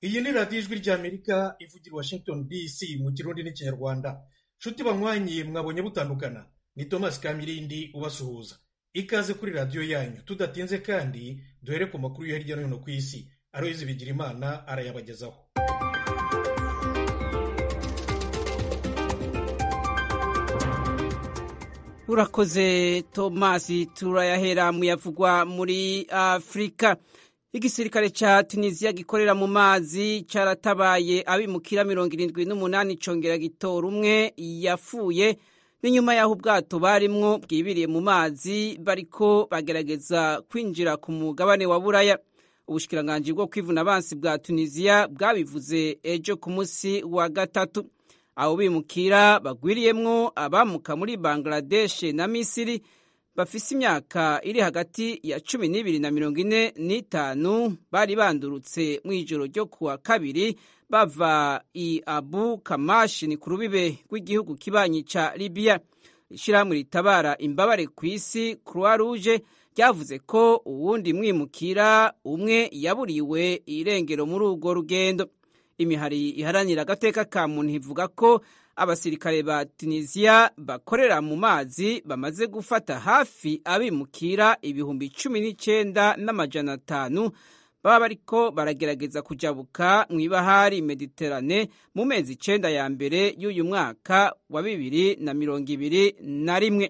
iyi ni radiyo ijwi ry'amerika ivugira i washington dc mu kirundi n'ikinyarwanda nshuti banywanyi mwabonye butandukana ni thomas kamirindi ubasuhuza ikaze kuri radiyo yanyu tudatinze kandi duhere ku makuru yo hirya no hino ku isi aroyizi bigira imana arayabagezaho urakoze tomasi turayahera mu yavugwa muri afurika igisirikare ca tunisiya gikorera mu mazi caratabaye abimukira mirongo irindwi n'umunani congera gitora umwe yapfuye n'inyuma y'aho ubwato barimwo bwibiriye mu mazi bariko bagerageza kwinjira ku mugabane wa buraya ubushikiranganji bwo kwivuna abansi bwa tunisiya bwabivuze ejo ku munsi wa gatatu abo bimukira bagwiriyemwo abamuka muri bangladesh na misiri bafise imyaka iri hagati ya cumi n'ibiri na mirongo ine n'itanu bari bandurutse mu ijoro ryo kuwa kabiri bava i abu kamashi ni ku rubibe rw'igihugu kibanyi ca libiya ishyirahamwe ritabara imbabare ku isi croix rouge ryavuze ko uwundi mwimukira umwe yaburiwe irengero muri urwo rugendo imihari iharanira agateka ka muntu ivuga ko abasirikare ba tunisiya bakorera mu mazi bamaze gufata hafi abimukira ibihumbi cumi n'icyenda n'amajana atanu baba bariko baragerageza kujabuka mu ibahari mediterane mu mezi icenda ya mbere y'uyu mwaka wa bibiri na mirongo ibiri na rimwe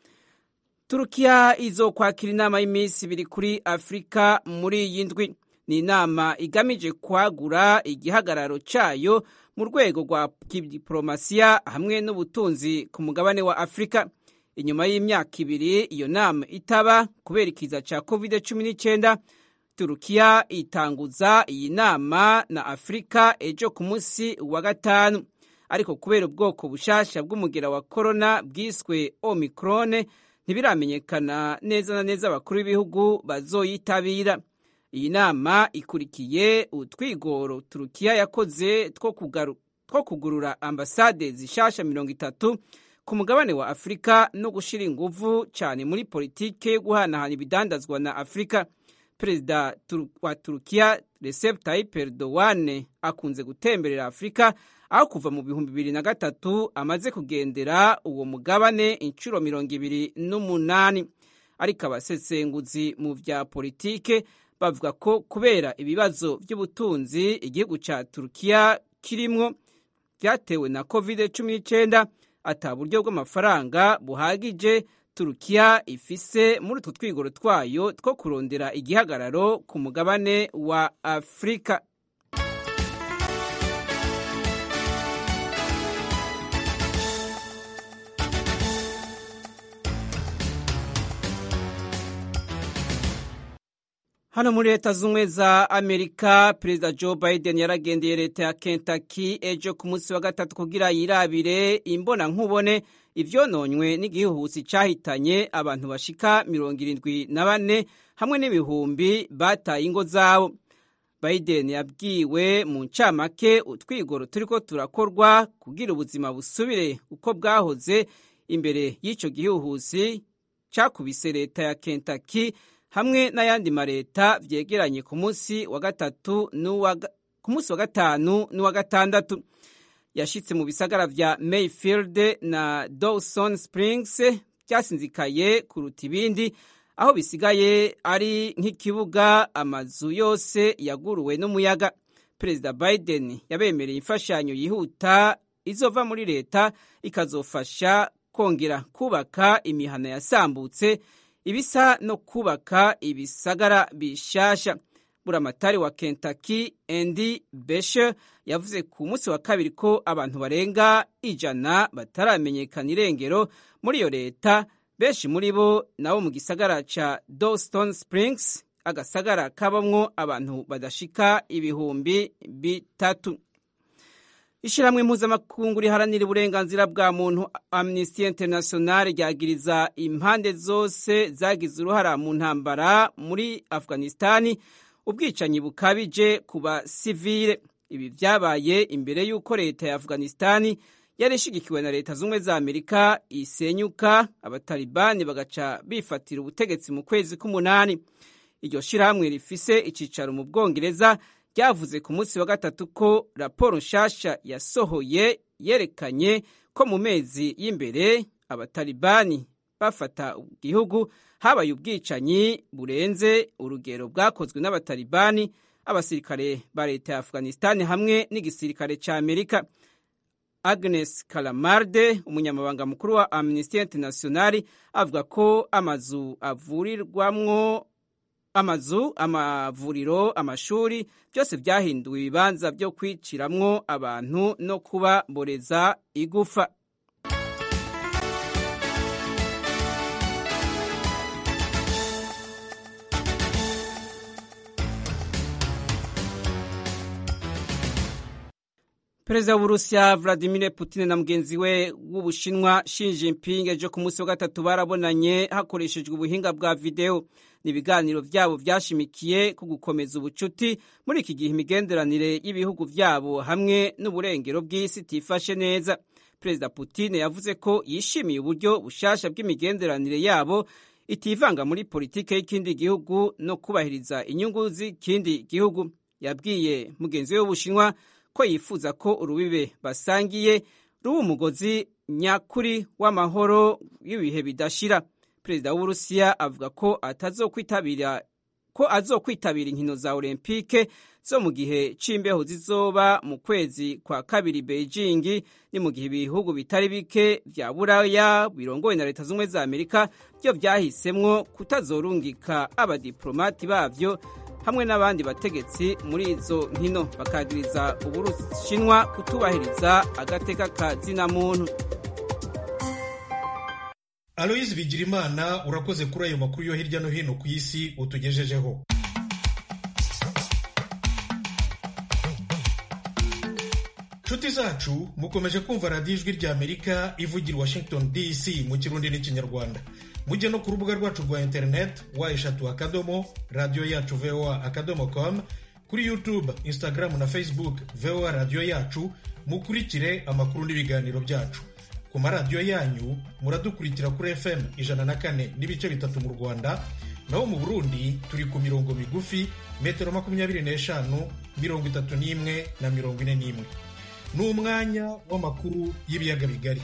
turukiya izokwakira inama y'iminsi ibiri kuri afurika muri iyi ndwi ni inama igamije kwagura igihagararo cyayo mu rwego rwa diporomasiya hamwe n'ubutunzi ku mugabane wa afurika inyuma y'imyaka ibiri iyo nama itaba kubera ikiza cya covid cumi n'icyenda turukiya itanguza iyi nama na afurika ejo ku munsi wa gatanu ariko kubera ubwoko bushasha bw'umugera wa korona bwiswe omikrone ntibiramenyekana neza na neza abakuru b'ibihugu bazoyitabira iyi nama ikurikiye utwigoro turukiya yakoze two kugurura ambasade zishasha mirongo itatu ku mugabane wa afurika no gushyira inguvu cyane muri politike yo guhanahana ibidandazwa na afurika perezida wa turukiya recep tayyip erdogan akunze gutemberera afurika aho kuva mu bihumbi bibiri na gatatu amaze kugendera uwo mugabane inshuro mirongo ibiri n'umunani ariko abasesenguzi mu bya politike bavuga ko kubera ibibazo by'ubutunzi igihugu cya turukiya kirimwo byatewe na covid cumi n'icyenda ata buryo bw'amafaranga buhagije turukiya ifise muri utwo twigoro twayo two kurondera igihagararo ku mugabane wa afurika hano muri leta z'ubumwe za amerika perezida joe biden yaragendeye leta ya kentucky ejo ku munsi wa gatatu kugira yirabire imbona nkubone ivyononywe n'igihuhusi cahitanye abantu bashika mirongo irindwi na bane hamwe n'ibihumbi bataye ingo zabo biden yabwiwe mu ncamake utwigoro turiko turakorwa kugira ubuzima busubire uko bwahoze imbere y'ico gihuhusi cakubise leta ya kentucky hamwe n'ayandi mareta vyegeranye ku munsi wa gatatu ku munsi wa gatanu n'uwa gatandatu yashitse mu bisagara vya mayfield na dawson springs vyasinzikaye kuruta ibindi aho bisigaye ari nk'ikibuga amazu yose yaguruwe n'umuyaga perezida biden yabemereye imfashanyo yihuta izova muri leta ikazofasha kongera kubaka imihana yasambutse ibisa no kubaka ibisagara bishasha buramatari wa kentucky andy beshe yavuze ku munsi wa kabiri ko abantu barenga ijana bataramenyekana irengero muri iyo leta benshi muri bo nabo mu gisagara ca dawson springs agasagara kabamwo abantu badashika ibihumbi bitatu ishyirahamwe mpuzamakungu riharanira uburenganzira bwa muntu amnesty international ryagiriza impande zose zagize uruhara mu ntambara muri afghanistani ubwicanyi bukabije ku basivile ibi vyabaye imbere y'uko leta ya afghanistani yari ishigikiwe na leta z'ubumwe za amerika isenyuka abatalibani bagaca bifatira ubutegetsi mu kwezi k'umunani iryo shirahamwe rifise icicaro mu bwongereza ryavuze ku munsi wa gatatu ko raporo nshasha yasohoye yerekanye ko mu mezi y'imbere abatalibani bafata igihugu habaye ubwicanyi burenze urugero bwakozwe n'abatalibani abasirikare ba leta ya afghanistan hamwe n'igisirikare cya amerika agnes kalamarde umunyamabanga mukuru wa amnesty international avuga ko amazu avurirwamwo amazu amavuriro amashuri byose byahinduwe ibibanza byo kwiciramwo abantu no kubaboreza igufa perezida w'uburusiya vladimir putin na mugenzi we w'ubushinwa Xi Jinping ejo ku munsi wa gatatu barabonanye hakoreshejwe ubuhinga bwa videwo ni ibiganiro byabo byashimikiye ku gukomeza ubucuti muri iki gihe imigenderanire y'ibihugu byabo hamwe n'uburengero bw'isi itifashe neza perezida putin yavuze ko yishimiye uburyo bushasha bw'imigenderanire yabo itivanga muri politiki y'ikindi gihugu no kubahiriza inyungu z'ikindi gihugu yabwiye mugenzi we w'ubushinwa ko yifuza ko urubibe basangiye ruba umugozi nyakuri w'amahoro y'ibihe bidashira perezida w'uburusiya avuga ko atazokwitabira ko azokwitabira inkino za olympique zo mu gihe c'imbeho zizoba mu kwezi kwa kabiri beijing ni mu gihe ibihugu bitari bike vya buraya birongowe na leta z'ubumwe za amerika byo vyahisemwo kutazorungika abadiplomati bavyo hamwe n'abandi bategetsi muri izo nkino bakagiriza uburushinwa kutubahiriza agateka ka zina muntu aloyizi bigirimana urakoze kuri ayo makuru yo hirya no hino ku isi utugejejeho nshuti zacu mukomeje kumva radiyo ijwi rya amerika ivugira washington dc mu kirundi n'ikinyarwanda mujye no ku rubuga rwacu rwa interineti wa eshatu akadomo radiyo yacu voa akadomo com kuri youtube instagram na facebook voa radiyo yacu mukurikire amakuru n'ibiganiro byacu ku maradiyo yanyu muradukurikira kuri fm ijana na kane n'ibice bitatu mu rwanda naho mu burundi turi ku mirongo migufi metero makumyabiri n'eshanu mirongo itatu n'imwe na mirongo ine n'imwe ni umwanya w'amakuru y'ibiyaga bigari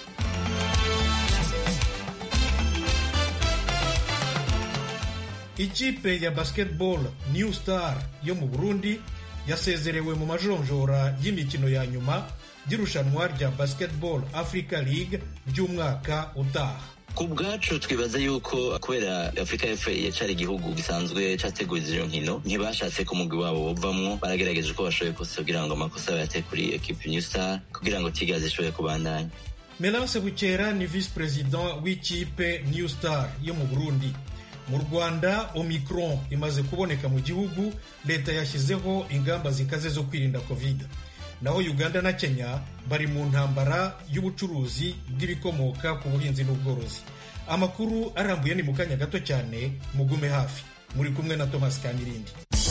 ikipe ya basketball new star yo mu burundi yasezerewe mu majonjora y'imikino ya nyuma y'irushanwa rya basketball africa league ry'umwaka utaha ku bwacu twibaza yuko kubera afurika y'epfo yacari igihugu gisanzwe categuye izo nkino ntibashatse ko umugwi wabo bovamwo baragerageje uko bashoboye kose kugira ngo amakosa bayate kuri ekipe new star kugira ngo tigazi ishobore kubandanya melance bukera ni visi perezida w'ikipe new star yo mu burundi mu rwanda omicron imaze kuboneka mu gihugu leta yashyizeho ingamba zikaze zo kwirinda covid naho uganda na kenya bari mu ntambara y'ubucuruzi bw'ibikomoka ku buhinzi n'ubworozi amakuru arambuye ni mu kanya gato cyane mugume hafi muri kumwe na thomas kamirindi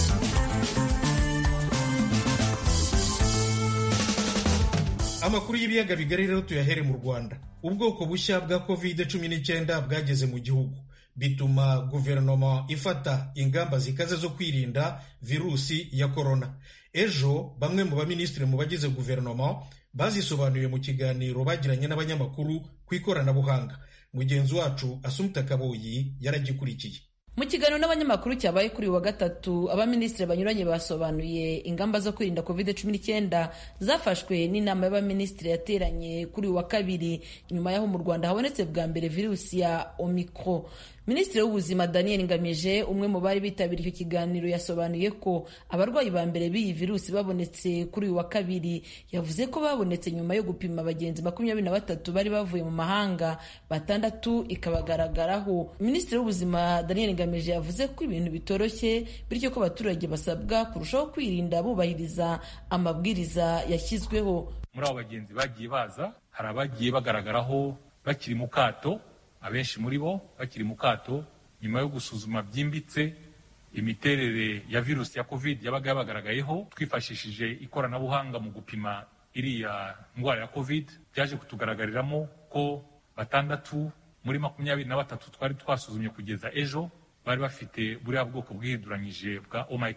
amakuru y'ibiyaga bigari rero tuyahere mu rwanda ubwoko bushya bwa covid cumi n'icyenda bwageze mu gihugu bituma guverinoma ifata ingamba zikaze zo kwirinda virusi ya korona ejo bamwe mu baminisitiri mu bagize guverinoma bazisobanuye mu kiganiro bagiranye n'abanyamakuru ku ikoranabuhanga mugenzi wacu asumta kaboyi yaragikurikiye mu kiganiro n'abanyamakuru cyabaye kuri wa gatatu abaminisitiri banyuranye basobanuye ingamba zo kwirinda covid cumi n'icyenda zafashwe n'inama y'abaminisitiri yateranye kuri wa kabiri nyuma y'aho mu rwanda habonetse bwa mbere virusi ya omicro minisitiri w'ubuzima daniel ngamije umwe mu bari bitabiriye icyo kiganiro yasobanuye ko abarwayi ba mbere b'iyi virusi babonetse kuri uyu wa kabiri yavuze ko babonetse nyuma yo gupima abagenzi makumyabiri na batatu bari bavuye mu mahanga batandatu ikabagaragaraho minisitiri w'ubuzima daniel ngamije yavuze ko ibintu bitoroshye bityo ko abaturage basabwa kurushaho kwirinda bubahiriza amabwiriza yashyizweho muri abo bagenzi bagiye baza hari abagiye bagaragaraho bakiri mu kato abenshi muri bo bakiri mu kato nyuma yo gusuzuma byimbitse imiterere ya virusi ya covid yabaga yabagaragayeho twifashishije ikoranabuhanga mu gupima iriya ndwara ya covid byaje kutugaragariramo ko batandatu muri makumyabiri na batatu twari twasuzumye kugeza ejo bari bafite buriya bwoko bwihinduranyije bwa omicron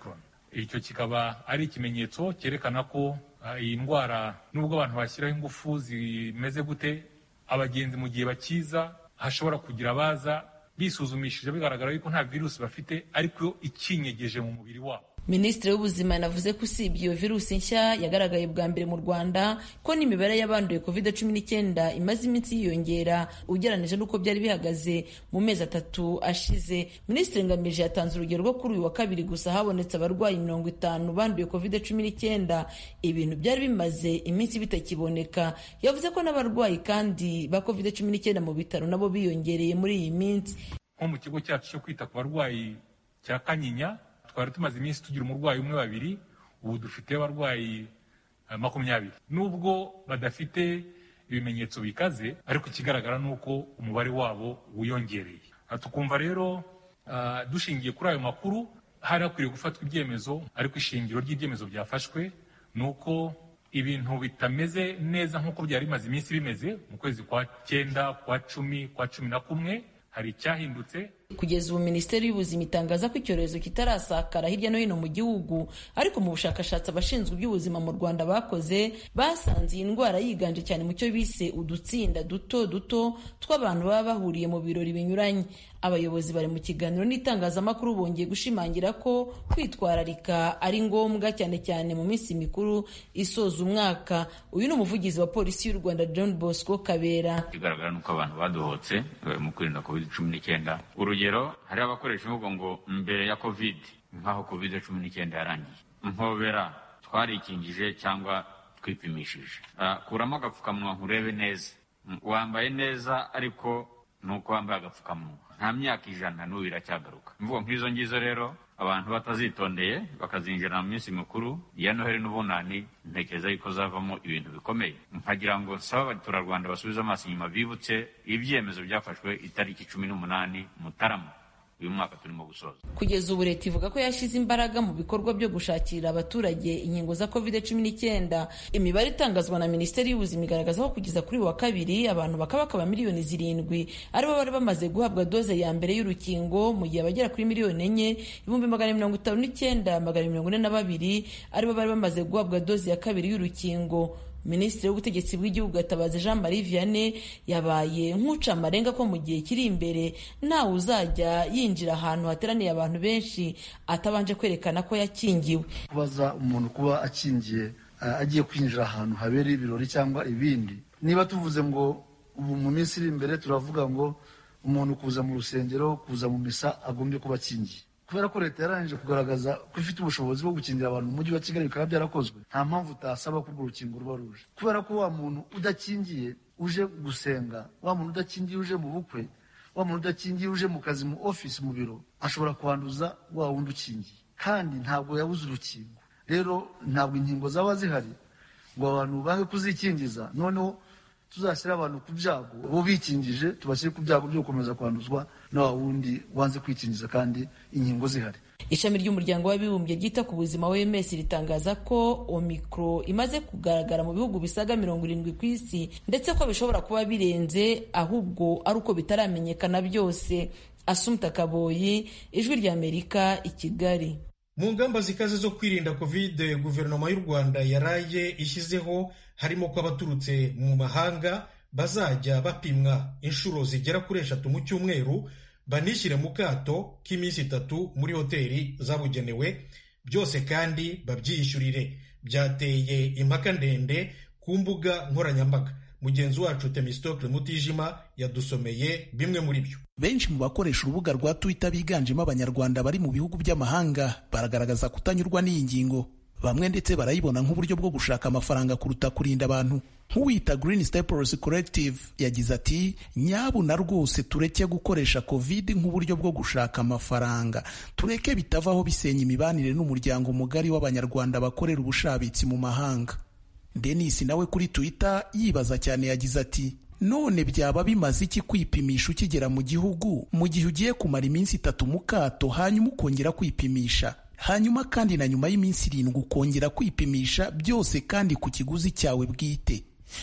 icyo kikaba ari ikimenyetso cyerekana ko iyi ndwara nubwo abantu bashyiraho ingufu zimeze gute abagenzi mu gihe bakiza hashobora kugira abaza bisuzumishije bigaragara yuko nta virusi bafite ariko ikinyegeje mu mubiri wabo minisitiri w'ubuzima yanavuze ko usibye iyo virusi nshya yagaragaye bwa mbere mu rwanda ko n'imibare y'abanduye covid cumi n'icyenda imaze iminsi yiyongera ugereranyije n'uko byari bihagaze mu mezi atatu ashize minisitiri ngamije yatanze urugero rwo kuri uyu wa kabiri gusa habonetse abarwayi mirongo itanu banduye covid cumi n'icyenda ibintu byari bimaze iminsi bitakiboneka yavuze ko n'abarwayi kandi ba covid cumi n'icyenda mu bitaro nabo biyongereye muri iyi minsi nko mu kigo cyacu cyo kwita ku barwayi cya kanyinya twari tumaze iminsi tugira umurwayi umwe babiri ubu dufite abarwayi makumyabiri nubwo badafite ibimenyetso bikaze ariko ikigaragara ni uko umubare wabo wiyongereye tukumva rero dushingiye kuri ayo makuru hari hakwiriye gufatwa ibyemezo ariko ishingiro ry'ibyemezo byafashwe ni uko ibintu bitameze neza nk'uko byari bimaze iminsi bimeze mu kwezi kwa cyenda kwa cumi kwa cumi na kumwe hari icyahindutse kugeza ubu minisiteri y'ubuzima itangaza ko icyorezo kitarasakara hirya no hino mu gihugu ariko mu bushakashatsi abashinzwe iby'ubuzima mu rwanda bakoze basanze iyi ndwara yiganje cyane mu cyo bise udutsinda duto duto tw'abantu baba bahuriye mu birori binyuranye abayobozi bari mu kiganiro n'itangazamakuru bongeye gushimangira ko kwitwararika ari ngombwa cyane cyane mu minsi mikuru isoza umwaka uyu ni umuvugizi wa polisi y'u rwanda john bosco kabera ikigaragara ni uko abantu badohotse mu kwirinda covid cumi n'icyenda urugero hariho abakoresha imvugo ngo mbere ya covid nk'aho covid cumi n'icyenda yarangiye mpobera twarikingije cyangwa twipimishije kuramo agapfukamunwa nkurebe neza wambaye neza ariko ni uko wambaye agapfukamunwa nta myaka ijana n'ubu iracyagaruka imvugo nk'izo ngizo rero abantu batazitondeye bakazinjira mu minsi mikuru ya noheli n'ubunani ntekereza yuko zavamo ibintu bikomeye nkagira ngo nsaba abaturarwanda basubize amaso inyuma bibutse ibyemezo byafashwe itariki cumi n'umunani mutarama uyu mwaka turimo gusoza kugeza ubu leta ivuga ko yashyize imbaraga mu bikorwa byo gushakira abaturage inkingo za covid cumi n'icyenda imibare itangazwa na minisiteri y'ubuzima igaragaza ko kugeza kuri wa kabiri abantu bakaba bakaba miliyoni zirindwi aribo bari bamaze guhabwa doze ya mbere y'urukingo mu gihe abagera kuri miliyoni enye ibihumbi magana mirongo itanu n'icyenda magana mirongo ine na babiri aribo bari bamaze guhabwa doze ya kabiri y'urukingo minisitiri w'ubutegetsi bw'igihugu gatabazi jean marie vianney yabaye nk'uca amarenga ko mu gihe kiri imbere ntawe uzajya yinjira ahantu hateraniye abantu benshi atabanje kwerekana ko yakingiwe kubaza umuntu kuba akingiye agiye kwinjira ahantu habereye ibirori cyangwa ibindi niba tuvuze ngo ubu mu minsi iri imbere turavuga ngo umuntu kuza mu rusengero kuza mu misa agombye kuba akingiye kubera ko leta yarangije kugaragaza ko ifite ubushobozi bwo gukingira abantu mu mujyi wa kigali bikaba byarakozwe nta mpamvu utasaba ko urwo rukingo ruba ruje kubera ko wa muntu udakingiye uje gusenga wa muntu udakingiye uje mu bukwe wa muntu udakingiye uje mu kazi mu ofisi mu biro ashobora kwanduza wa wundi ukingiye kandi ntabwo yabuze urukingo rero ntabwo inkingo zaba zihari ngo abantu bange kuzikingiza noneho tuzashyira abantu ku byago bo bikingije tubashyire ku byago byo gukomeza kwanduzwa na wa wundi wanze kwikingiza kandi inkingo zihari ishami ry'umuryango w'abibumbye ryita ku buzima wms ritangaza ko omicro imaze kugaragara mu bihugu bisaga mirongo irindwi ku isi ndetse ko bishobora kuba birenze ahubwo ari uko bitaramenyekana byose asumta kaboyi ijwi ry'amerika i kigali mu ngamba zikaze zo kwirinda kovide guverinoma y'u rwanda yaraye ishyizeho harimo ko abaturutse mu mahanga bazajya bapimwa inshuro zigera kuri eshatu mu cyumweru banishyire mu kato k'iminsi itatu muri hoteli zabugenewe byose kandi babyiyishyurire byateye impaka ndende ku mbuga nkoranyambaga mugenzi wacu temistokle mutijima yadusomeye bimwe muri byo benshi mu bakoresha urubuga rwa twitter biganjemo abanyarwanda bari mu bihugu by'amahanga baragaragaza kutanyurwa n'iyi ngingo bamwe ndetse barayibona nk'uburyo bwo gushaka amafaranga kuruta kurinda abantu nk'uwita Green Staples Collective yagize ati nyabuna rwose tureke gukoresha covid nk'uburyo bwo gushaka amafaranga tureke bitavaho bisenya imibanire n'umuryango mugari w'abanyarwanda bakorera ubushabitsi mu mahanga Denis nawe kuri Twitter yibaza cyane yagize ati none byaba bimaze iki kwipimisha ukigera mu gihugu mu gihe ugiye kumara iminsi itatu mu kato hanyuma ukongera kwipimisha hanyuma kandi na nyuma y'iminsi irindwi ukongera kwipimisha byose kandi ku kiguzi cyawe bwite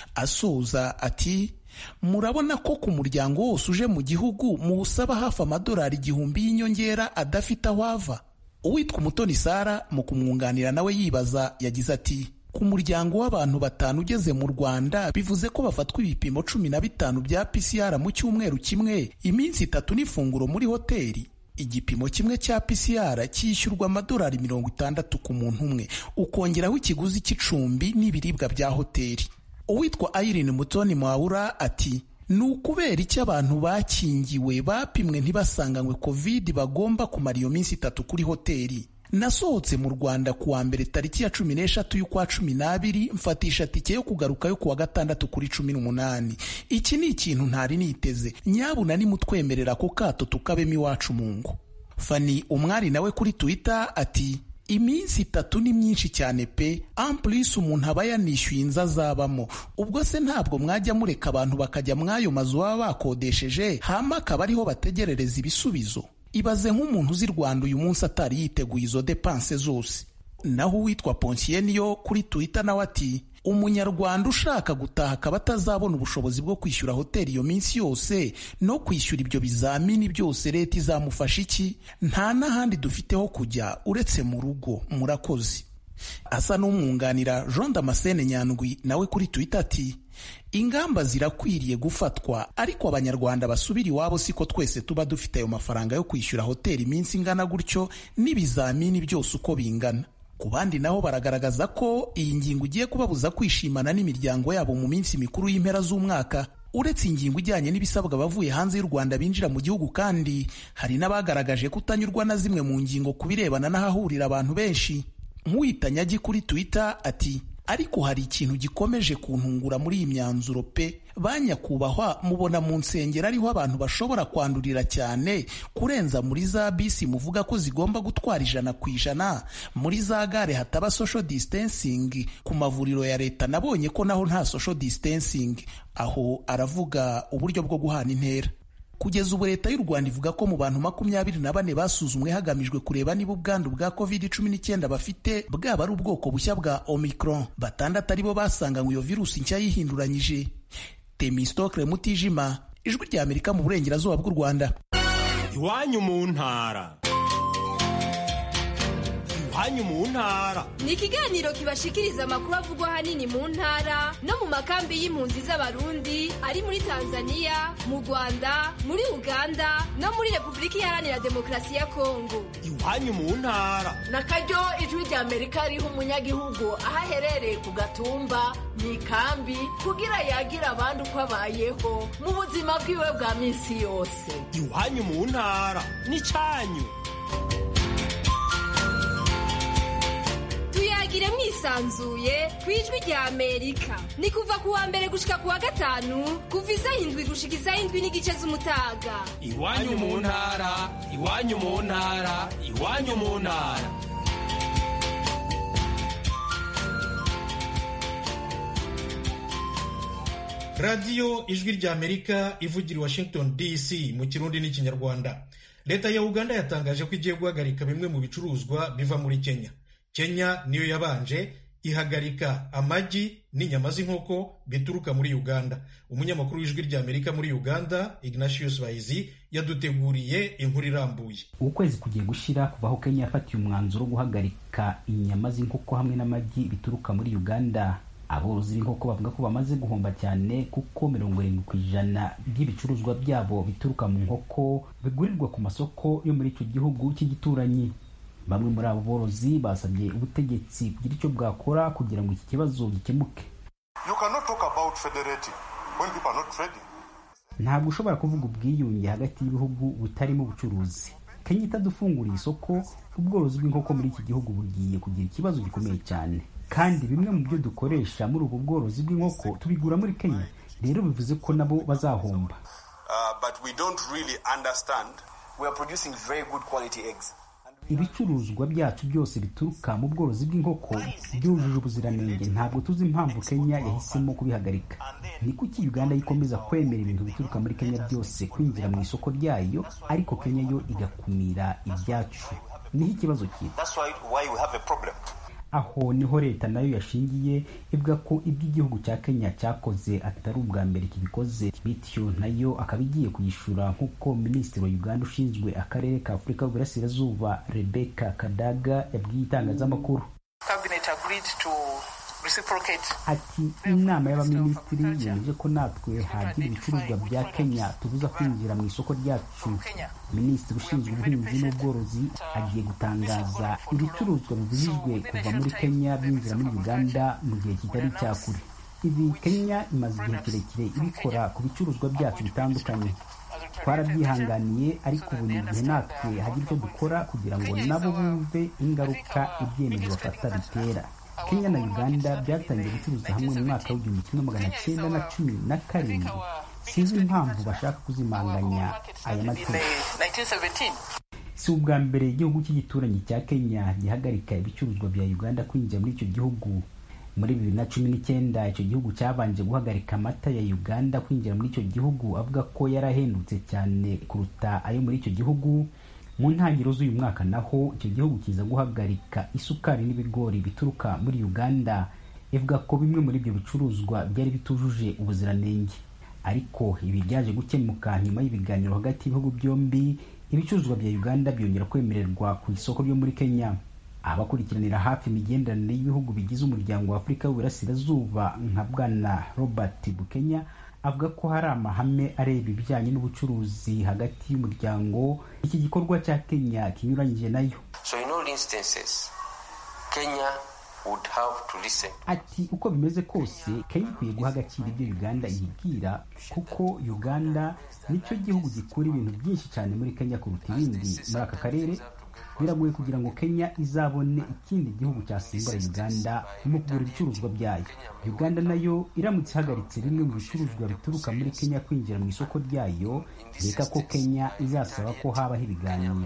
asoza ati murabona ko ku muryango wose uje mu gihugu muwusaba hafi amadolari igihumbi y'inyongera adafite aho ava uwitwa umutoni sara mu kumwunganira nawe yibaza yagize ati ku muryango w'abantu batanu ugeze mu rwanda bivuze ko bafatwa ibipimo cumi na bitanu bya pcr mu cyumweru kimwe iminsi itatu n'ifunguro muri hoteli igipimo kimwe cya pcr cyishyurwa amadolari mirongo itandatu ku muntu umwe ukongeraho ikiguzi cy'icumbi n'ibiribwa bya hoteli uwitwa Irene Mutoni Mwawura ati ni ukubera icyo abantu bakingiwe bapimwe ntibasanganywe covid bagomba kumara iyo minsi itatu kuri hoteli nasohotse mu rwanda ku wa mbere tariki ya cumi n'eshatu y'ukwa cumi n'abiri mfatisha tike yo kugaruka yo ku wa gatandatu kuri cumi n'umunani iki ni ikintu ntari niteze nyabuna nimutwemerera ako kato tukabemo iwacu mu ngo fani umwari nawe kuri twitter ati iminsi itatu ni myinshi cyane pe ampulisi umuntu aba yanishyuye inzu azabamo ubwo se ntabwo mwajya mureka abantu bakajya mw'ayo mazu baba bakodesheje hama akaba ariho bategerereza ibisubizo ibaze nk'umuntu uzi rwanda uyu munsi atari yiteguye izo depanse zose naho uwitwa ponsiyeniyo kuri twitter nawe ati umunyarwanda ushaka gutaha akaba atazabona ubushobozi bwo kwishyura hoteli iyo minsi yose no kwishyura ibyo bizamini byose leta izamufasha iki nta n'ahandi dufite ho kujya uretse mu rugo murakoze asa n'umwunganira jean damascene nyandwi nawe kuri twitter ati ingamba zirakwiriye gufatwa ariko abanyarwanda basubira iwabo siko twese tuba dufite ayo mafaranga yo kwishyura hoteli iminsi ingana gutyo n'ibizamini byose uko bingana ku bandi nabo baragaragaza ko iyi ngingo igiye kubabuza kwishimana n'imiryango yabo mu minsi mikuru y'impera z'umwaka uretse ingingo ijyanye n'ibisabwa abavuye hanze y'u rwanda binjira mu gihugu kandi hari n'abagaragaje kutanyurwa na zimwe mu ngingo ku birebana n'ahahurira abantu benshi nk'uwitanyagi kuri twitter ati ariko hari ikintu gikomeje kuntungura muri iyi myanzuro pe ba nyakubahwa mubona mu nsengero ariho abantu bashobora kwandurira cyane kurenza muri za bisi muvuga ko zigomba gutwara ijana ku ijana muri za gare hataba social distancing ku mavuriro ya leta nabonye ko naho nta social distancing aho aravuga uburyo bwo guhana intera kugeza ubu leta y'u rwanda ivuga ko mu bantu makumyabiri na bane basuzumwe hagamijwe kureba niba ubwandu bwa covid cumi n'icyenda bafite bwaba ari ubwoko bushya bwa omicron batandatu aribo basanganywe iyo virusi nshya yihinduranyije temistokle mutijima ijwi rya amerika mu burengerazuba bw'u rwanda iwanyu mu ntara iwanyu mu ntara ni ikiganiro kibashikiriza amakuru avugwa ahanini mu ntara no mu makambi y'impunzi z'abarundi ari muri tanzania mu rwanda muri uganda no muri repubulika iharanira demokarasi ya kongo iwanyu mu ntara na karyo ijwi rya amerika riha umunyagihugu aho aherereye ku gatumba mu ikambi kugira yagira abandi uko abayeho mu buzima bwiwe bwa minsi yose iwanyu mu ntara n'icyanyu tuyagire mwisanzuye ku ijwi rya amerika ni kuva ku wa mbere gushika ku wa gatanu kuva isaha indwi gushika isaha indwi n'igice z'umutaga iwanyu mu ntara iwanyu mu ntara iwanyu mu ntara radiyo ijwi rya amerika ivugira i washington dc mu kirundi n'ikinyarwanda leta ya uganda yatangaje ko igiye guhagarika bimwe mu bicuruzwa biva muri kenya kenya niyo yabanje ihagarika amagi n'inyama z'inkoko bituruka muri uganda umunyamakuru w'ijwi rya amerika muri uganda ignatius bahizi yaduteguriye inkuru irambuye ukwezi kugiye gushira kuva aho kenya yafatiye umwanzuro wo guhagarika inyama z'inkoko hamwe n'amagi bituruka muri uganda aborozi b'inkoko bavuga ko bamaze guhomba cyane kuko mirongo irindwi ku ijana by'ibicuruzwa byabo bituruka mu nkoko bigurirwa ku masoko yo muri icyo gihugu cy'igituranyi bamwe muri abo borozi basabye ubutegetsi kugira icyo bwakora kugira ngo iki kibazo gikemuke ntabwo ushobora kuvuga ubwiyunge hagati y'ibihugu butarimo ubucuruzi kenya itadufunguriye isoko ubworozi bw'inkoko muri iki gihugu bugiye kugira ikibazo gikomeye cyane kandi bimwe mu byo dukoresha muri ubu bworozi bw'inkoko tubigura muri kenya rero bivuze ko nabo bazahomba ibicuruzwa byacu byose bituruka mu bworozi bw'inkoko byujuje ubuziranenge ntabwo tuzi impamvu kenya yahisemo kubihagarika ni kuki uganda yikomeza kwemera ibintu bituruka muri kenya byose kwinjira mu isoko ryayo ariko kenya yo igakumira ibyacu niho ikibazo kiri aho niho leta nayo yashingiye ivuga ko ibyo igihugu cya kenya cyakoze atari ubwa mbere kibikoze bityo nayo akaba igiye kuyishura nk'uko minisitiri wa uganda ushinzwe akarere ka afurika y'uburasirazuba rebeka kadaga yabwiye itangazamakuru ati inama y'abaminisitiri yemeje ko natwe hagira ibicuruzwa bya kenya tubuza kwinjira mu isoko ryacu minisitiri ushinzwe ubuhinzi n'ubworozi agiye gutangaza ibicuruzwa bibujijwe kuva muri kenya byinjira muri uganda mu gihe kitari cya kure ibi kenya imaze igihe kirekire ibikora ku bicuruzwa byacu bitandukanye twarabyihanganiye ariko ubu ni igihe natwe hagira icyo dukora kugira ngo nabo bumve ingaruka ibyemezo bafata bitera kenya na uganda byatangiye gucuruza hamwe mu mwaka w'igihumbi kimwe magana cyenda na cumi na karindwi sinzi impamvu bashaka kuzimanganya aya mategeko si ubwa mbere igihugu cy'igituranyi cya kenya gihagarika ibicuruzwa bya uganda kwinjira muri icyo gihugu muri bibiri na cumi n'icyenda icyo gihugu cyabanje guhagarika amata ya uganda kwinjira muri icyo gihugu avuga ko yari ahendutse cyane kuruta ayo muri icyo gihugu mu ntangiriro z'uyu mwaka naho icyo gihugu kiza guhagarika isukari n'ibigori bituruka muri uganda ivuga ko bimwe muri ibyo bicuruzwa byari bitujuje ubuziranenge ariko ibi byaje gukemuka nyuma y'ibiganiro hagati y'ibihugu byombi ibicuruzwa bya uganda byongera kwemererwa ku isoko ryo muri kenya abakurikiranira hafi imigenderanire y'ibihugu bigize umuryango wa afurika y'uburasirazuba nka bwana robert bukenya avuga ko hari amahame areba ibijyanye n'ubucuruzi hagati y'umuryango iki gikorwa cya kenya kinyuranyije nayo so in all instances kenya would have to listen ati uko bimeze kose kenya ikwiye guha agaciro ibyo uganda yibwira kuko uganda nicyo gihugu gikura ibintu byinshi cyane muri kenya kuruta ibindi muri aka karere biragoye kugira ngo kenya izabone ikindi gihugu cyasimbura uganda mu kugura ibicuruzwa byayo uganda nayo iramutse ihagaritse bimwe mu bicuruzwa bituruka muri kenya kwinjira mu isoko ryayo reka ko kenya izasaba ko habaho ibiganiro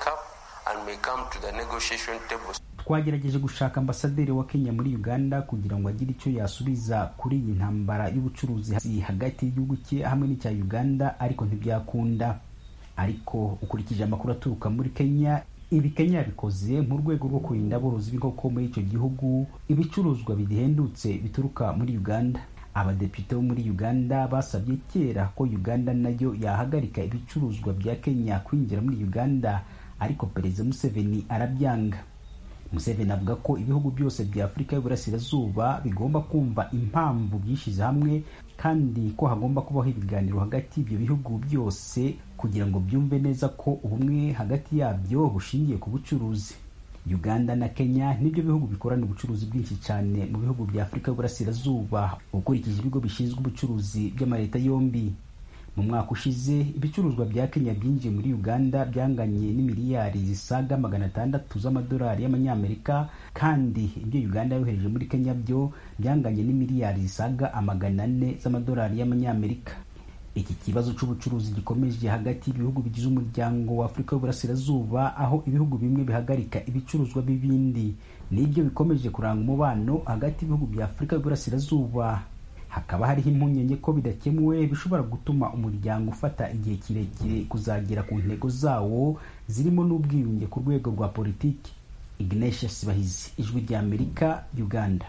twagerageje gushaka ambasaderi wa kenya muri uganda kugira ngo agire icyo yasubiza kuri iyi ntambara y'ubucuruzi hagati y'igihugu cye hamwe n'icya uganda ariko ntibyakunda ariko ukurikije amakuru aturuka muri kenya ibi kenya yabikoze mu rwego rwo kurinda aborozi b'inkoko muri icyo gihugu ibicuruzwa bihendutse bituruka muri uganda abadepite bo muri uganda basabye kera ko uganda nayo yahagarika ibicuruzwa bya kenya kwinjira muri uganda ariko perezida museveni arabyanga museveni avuga ko ibihugu byose bya afurika y'uburasirazuba bigomba kumva impamvu byishyize hamwe kandi ko hagomba kubaho ibiganiro hagati y'ibyo bihugu byose kugira ngo byumve neza ko ubumwe hagati yabyo bushingiye ku bucuruzi uganda na kenya nibyo bihugu bikorana ubucuruzi bwinshi cyane mu bihugu bya afurika y'uburasirazuba ukurikije ibigo bishinzwe ubucuruzi by'amaleta yombi mu mwaka ushize ibicuruzwa bya kenya byinjiye muri uganda byanganye n'imiliyari zisaga magana atandatu z'amadolari y'amanyamerika kandi ibyo uganda yohereje muri kenya byo byanganye n'imiliyari zisaga amagana ane z'amadolari y'amanyamerika iki kibazo cy'ubucuruzi gikomeje hagati y'ibihugu bigize umuryango wa afurika y'uburasirazuba aho ibihugu bimwe bihagarika ibicuruzwa b'ibindi nibyo bikomeje kuranga umubano hagati y'ibihugu bya afurika y'uburasirazuba hakaba hariho impungenge ko bidakemuwe bishobora gutuma umuryango ufata igihe kirekire kuzagera ku ntego zawo zirimo n'ubwiyunge ku rwego rwa politiki ignatius bahizi ijwi rya amerika uganda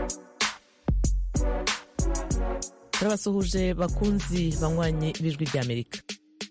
turabasuhuje bakunzi banywanye b'ijwi ry'amerika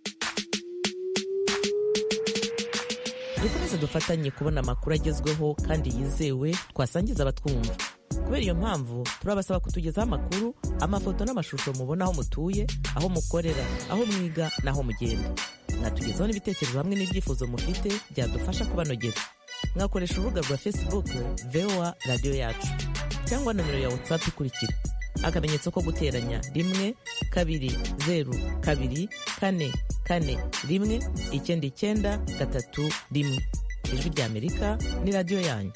dukomeze dufatanye kubona amakuru agezweho kandi yizewe twasangiza abatwumva kubera iyo mpamvu turabasaba kutugezaho amakuru amafoto n'amashusho mubona aho mutuye aho mukorera aho mwiga n'aho mugenda mwatugezaho n'ibitekerezo hamwe n'ibyifuzo mufite byadufasha kubanogera mwakoresha urubuga rwa facebook voa radiyo yacu cyangwa nomero ya whatsapp ikurikira akamenyetso ko guteranya rimwe kabiri zeru kabiri kane kane rimwe icyenda icyenda gatatu rimwe ijwi ry'amerika ni radiyo yanyu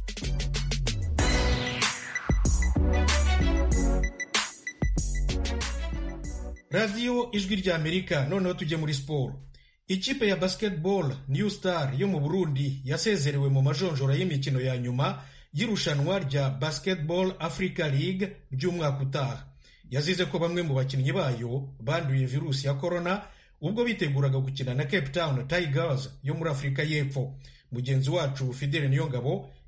radiyo ijwi rya amerika noneho tujye muri siporo ikipe ya basketball new star yo mu burundi yasezerewe mu majonjora y'imikino ya nyuma y'irushanwa rya basketball africa league ry'umwaka utaha yazize ko bamwe mu bakinnyi bayo banduye virusi ya corona ubwo biteguraga gukina na cape town tigers yo muri afurika y'epfo mugenzi wacu fidele niyongabo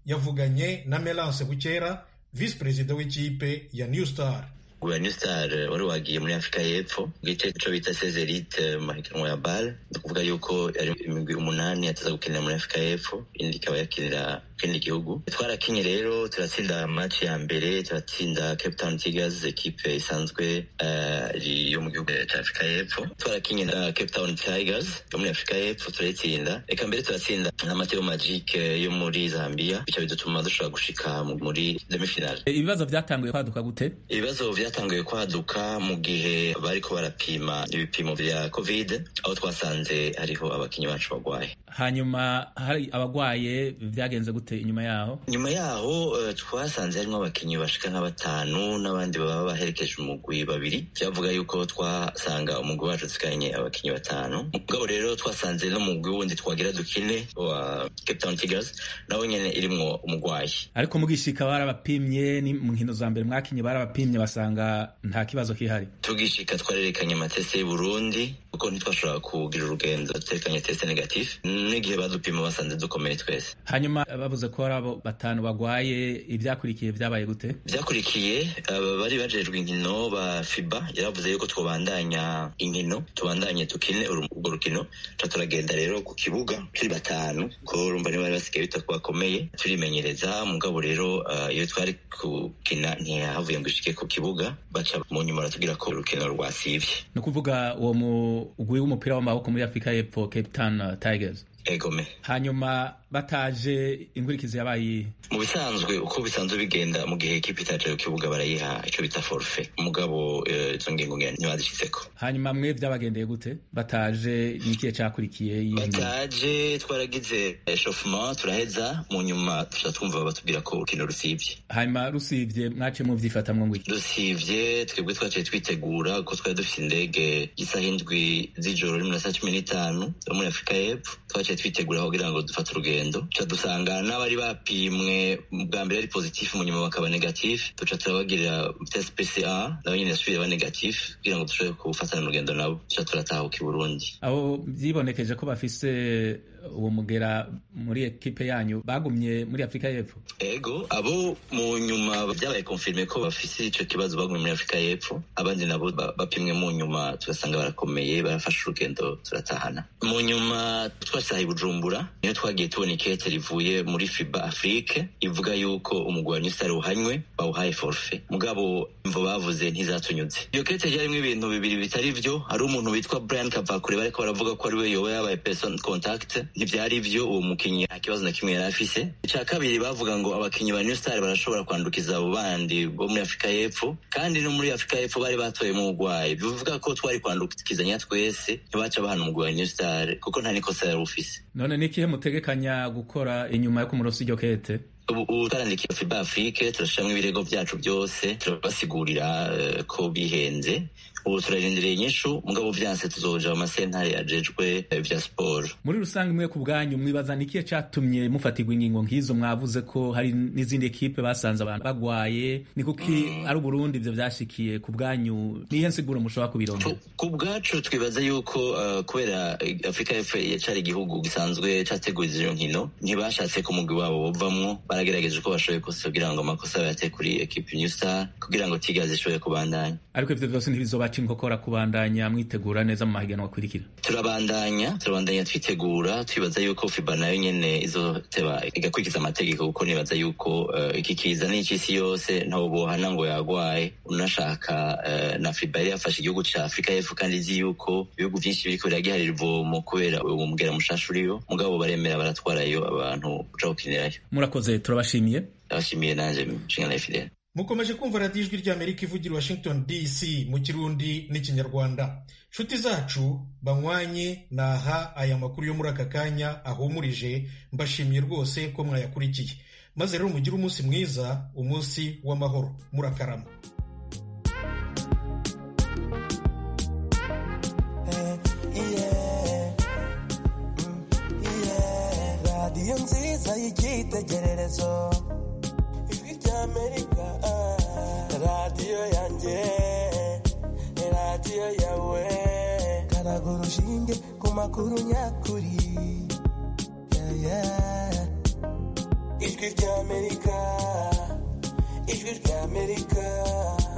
yavuganye na melance bukera visi perezida w'ikipe ya new star wa new star wari wagiye muri afurika y'epfo gice cyo bita sezerite mu mahiganwa ya bale ni ukuvuga yuko ari imigwi umunani yateza gukinira muri afurika y'epfo indi ikaba yakinira kindi gihugu twarakinye rero turatsinda match ya mbere turatsinda cape town tigers ekipe isanzwe uh, yo mu gihugu cya afurika y'epfo twarakinye na cape town tigers yo muri afurika y'epfo turayitsinda reka mbere turatsinda na mateo magic yo muri zambia bityo bidutuma dushobora gushika muri demifinale ibibazo byatanguye kwaduka gute ibibazo byatanguye kwaduka mu gihe bariko barapima ibipimo vya covid aho twasanze hariho abakinyi bacu bagwaye hanyuma hari abagwaye byagenze gute inyuma yaho nyuma yaho uh, twasanze harimo abakinyi bashika nka batanu n'abandi baba baherekeje umugwi babiri byavuga yuko twasanga umugwi wacu dusigaranye abakinyi batanu mugabo rero twasanze no mugwi wundi twagira dukine wa Cape Town Tigers nawe nyene irimwo umugwayi ariko mugishika barabapimye ni mu nkino za mbere mwakinye barabapimye basanga nta kibazo kihari tugishika twarerekanye amatese y'u Burundi kuko ntitwashobora kugira urugendo tuterekanye teste negative n'igihe badupima basanze dukomeye twese hanyuma bavuze ko hari abo batanu bagwaye ibyakurikiye byabaye gute byakurikiye bari bajejwe inkino ba fiba yaravuze yuko twobandanya inkino tubandanye tukine urwo rukino ca turagenda rero ku kibuga turi batanu ko urumva niba bari basigaye bita ko bakomeye turimenyereza mugabo rero iyo twari gukina ntihavuye ngo ishike ku kibuga baca mu nyuma baratubwira ko urukino rwasivye ni ukuvuga uwo mugwi w'umupira w'amaboko muri afurika y'epfo cape town tigers egome hanyuma bataje inkurikizi yabaye mu bisanzwe uko bisanzwe bigenda mu gihe ekipa itaje ku kibuga barayiha icyo bita forfe mugabo izo ngingo ntibazishyizeko hanyuma mwe byabagendeye gute bataje ni ikihe cyakurikiye bataje twaragize eshofuma turaheza mu nyuma tuca twumva batubwira ko urukino rusivye hanyuma rusivye mwace muvyifatamwo ngwiki rusivye twebwe twaciye twitegura kuko twari dufite indege isaha indwi z'ijoro rimwe na saa cumi n'itanu yo muri afurika y'epfo twaciye twitegura kugira ngo dufate urugendo tuca dusanga n'abari bapimwe bwa mbere ari positif mu nyuma bakaba negatif tuca turabagirira test PCR nabo nyine yasubire ba negatif kugira ngo dushobore gufatana urugendo nabo tuca turatahuka i Burundi abo vyibonekeje ko bafise uwo mugera muri ekipe yanyu bagumye muri afurika y'epfo ego abo mu nyuma byabaye konfirme ko bafise ico kibazo bagumye muri afurika y'epfo abandi nabo bapimwe mu nyuma tugasanga barakomeye barafashe urugendo turatahana mu nyuma twasaha i bujumbura niyo twagiye tubona ikete rivuye muri fiba afrique ivuga yuko umugwi wa newstar uhanywe bawuhaye forfe mugabo imvo bavuze ntizatunyuze iyo kete ryarimwo ibintu bibiri bitari vyo hari umuntu witwa brian kavakure bariko baravuga ko ari we yoba yabaye person contact ntivyari vyo uwo mukinyi nta kibazo na kimwe yari afise ica kabiri bavuga ngo abakinyi ba new star barashobora kwandukiza abo bandi bo muri afurika y'epfo kandi no muri afurika y'epfo bari batoyemo ubugwayi bivuga ko twari kwandukizanya twese ntibaca bahana umugwi wa new star kuko nta nikosa yari ufise none ni ikihe mutegekanya gukora inyuma yo kumurosa iryo kete ubu twarandikiye fiba afrique turashiramwo ibirego vyacu byose turabasigurira uh, ko bihenze ubu turarindiriye inyishu mugabo vyanse tuzoja mu masentare ajejwe vya siporo muri rusange mwe ku bwanyu mwibaza ni ikihe catumye mufatirwa ingingo nk'izo mwavuze ko hari n'izindi ekipe basanze abantu bagwaye ni kuki ari uburundi ivyo vyashikiye ku bwanyu nihe nsiguro mushobora kubirondera ku bwacu twibaza yuko uh, kubera afurika y'epfo yacari igihugu gisanzwe categuriza iyo nkino ntibashatse ko umugwi wabo bovamwo baragerageje uko bashoboye kose kugira ngo amakosa bayate kuri ekipe new star kugira ngo tigazi ishobore kubandanya ariko ivyo vyose ntibizobaca inkokora kubandanya mwitegura neza mu mahiganwa akurikira turabandanya turabandanya twitegura twibaza yuko fiba nayo nyene izoteba igakurikiza amategeko kuko nibaza yuko uh, iki kiza n'icisi yose ntawo bohana ngo yagwaye unashaka uh, na fiba yari yafashe igihugu ca afurika y'epfo kandi izi yuko ibihugu vyinshi biriko biragiharira ivomo kubera uwo mugera mushasha uriyo mugabo baremera baratwarayo abantu kuja gukinirayo murakoze turabashimiye abashimiye nanje nshinga na fidele mukomeje kumva radiyo ijwi ry'amerika ivugira washington dc mu kirundi n'ikinyarwanda nshuti zacu banywanye naha aya makuru yo muri aka kanya ahumurije mbashimiye rwose ko mwayakurikiye maze rero mugire umunsi mwiza umunsi w'amahoro murakarama radiyo nziza y'icyitegererezo ijwi ry'amerika radiyo yanjye radiyo yawe karaga urushinge ku makuru nyakuri yeah, yeah. ijwi ry'amerika ijwi ry'amerika